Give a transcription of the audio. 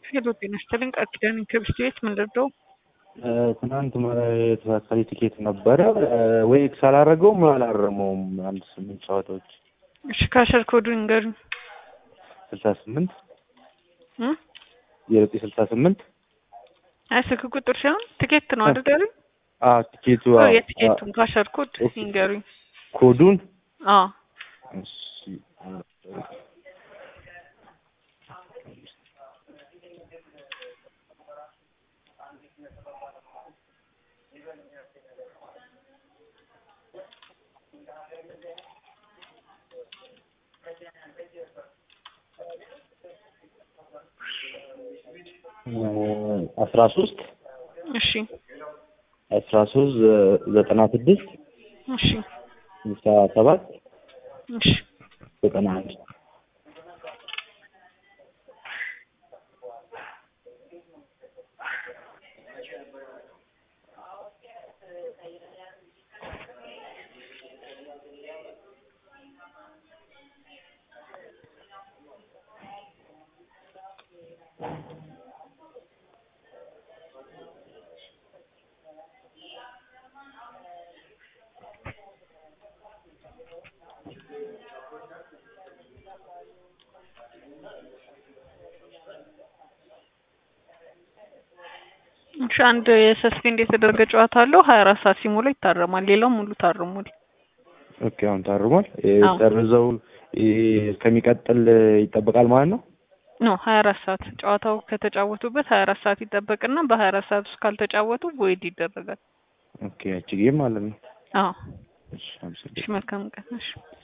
ሄሎ ጤና ይስጥልኝ ቃል ኪዳን ከብስት ቤት ምንድን ነው? ትናንት የተሳካሪ ቲኬት ነበረ ወይ ሳላረገውም አላረመውም። አንድ ስምንት ጨዋታዎች እሺ ካሸር ኮዱን ንገሩኝ። ስልሳ ስምንት እ የዘጠኝ ስልሳ ስምንት አይ ስልክ ቁጥር ሳይሆን ቲኬት ነው አይደል ያሉኝ? አዎ ቲኬቱ ኦ አዎ፣ የቲኬቱን ካሸር ኮድ ኦኬ። ይንገሩኝ። ኮዱን አዎ እሺ አስራ ሶስት እሺ አስራ ሶስት ዘጠና ስድስት እሺ ስልሳ ሰባት እሺ ዘጠና አንድ እሺ አንድ የሰስፔንድ የተደረገ ጨዋታ አለው ሀያ አራት ሰዓት ሲሞላ ይታረማል። ሌላው ሙሉ ታርሟል። ኦኬ አሁን ታርሟል። አዎ። ሰርዘው እስከሚቀጥል ይጠበቃል ማለት ነው። ኖ ሀያ አራት ሰዓት ጨዋታው ከተጫወቱበት ሀያ አራት ሰዓት ይጠበቅና በሀያ አራት ሰዓት ውስጥ ካልተጫወቱ ቮይድ ይደረጋል። ኦኬ ያቺ ጌም ማለት ነው። አዎ እሺ እሺ አመሰግናለሁ። መልካም ቀን እሺ